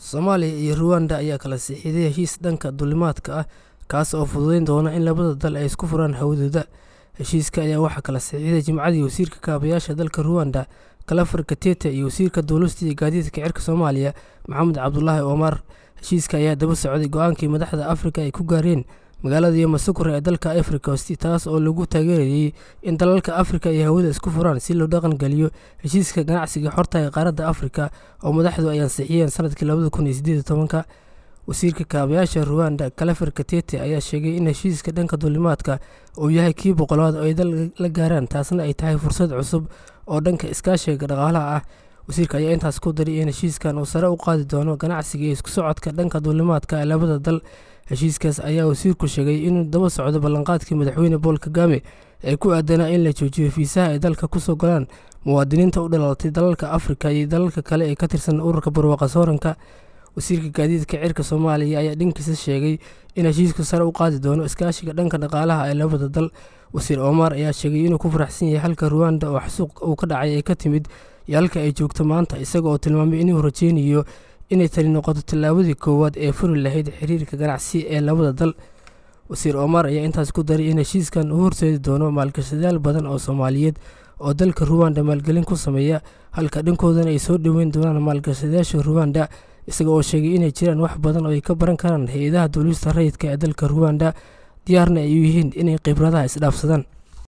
Soomaaliya iyo Ruwaanda ayaa kala saxiixday heshiis dhanka duulimaadka ah kaas oo fududeyn doona in labada dal ay isku furaan hawadooda. Heshiiska ayaa waxaa kala saxiixday Jimcihii Wasiirka Kaabayaasha dalka Ruwaanda, Kalafar Katete iyo Wasiirka Duulista iyo Gaadiidka Cirka Soomaaliya, Maxamed Cabdulaahi Omar. Heshiiska ayaa daba socday go'aankii madaxda Afrika ay ku gaareen magaalada Yamoussoukro ee dalka Ivory Coast, taas oo lagu taageerayay in dalalka Afrika ay hawada isku furaan si loo dhaqan geliyo heshiiska ganacsiga xorta ah ee qaaradda Afrika oo madaxdu ay ansixiyeen sanadkii labada kun iyo siddeed iyo tobanka. Wasiirka Kaabayaasha Ruwaanda, Kalafar Katete, ayaa sheegay in heshiiska dhanka duulimaadka uu yahay kii boqolaad oo ay la gaaraan, taasna ay tahay fursad cusub oo dhanka iskaashiga dhaqaalaha ah. Wasiirka ayaa intaas ku daray in heshiiskan uu sare u qaadi doono ganacsiga iyo isku socodka dhanka duulimaadka ee labada dal. Heshiiskaas ayaa wasiirku sheegay inuu daba socdo ballanqaadkii madaxweyne Paul Kagame ee ku aadanaa in la joojiyo fiisaha ay dalka ku soo galaan muwaadiniinta u dhalatay dalalka Afrika iyo dalalka kale ee ka tirsan ururka barwaaqo sooranka. Wasiirka Gaadiidka Cirka Soomaaliya ayaa dhankiisa sheegay in heshiisku sare u qaadi doono iskaashiga dhanka dhaqaalaha ee labada dal. Wasiir Omar ayaa sheegay inuu ku faraxsan yahay halka Ruwaanda oo xasuuq uu ka dhacay ay ka timid iyo halka ay joogto maanta, isaga oo tilmaamay inuu rajeynayo inay tani noqoto tallaabadii koowaad ee furi lahayd xiriirka ganacsi ee labada dal. Wasiir Omar ayaa intaas ku daray in heshiiskan uu horseedi doono maalgashadayaal badan oo Soomaaliyeed oo dalka Ruwaanda maalgelin ku sameeya, halka dhankoodana ay soo dhoweyn doonaan maalgashadayaasha Ruwaanda, isaga oo sheegay inay jiraan wax badan oo ay ka baran karaan hay'adaha duulista rayidka ee dalka Ruwaanda, diyaarna ay u yihiin inay khibradaha is dhaafsadaan.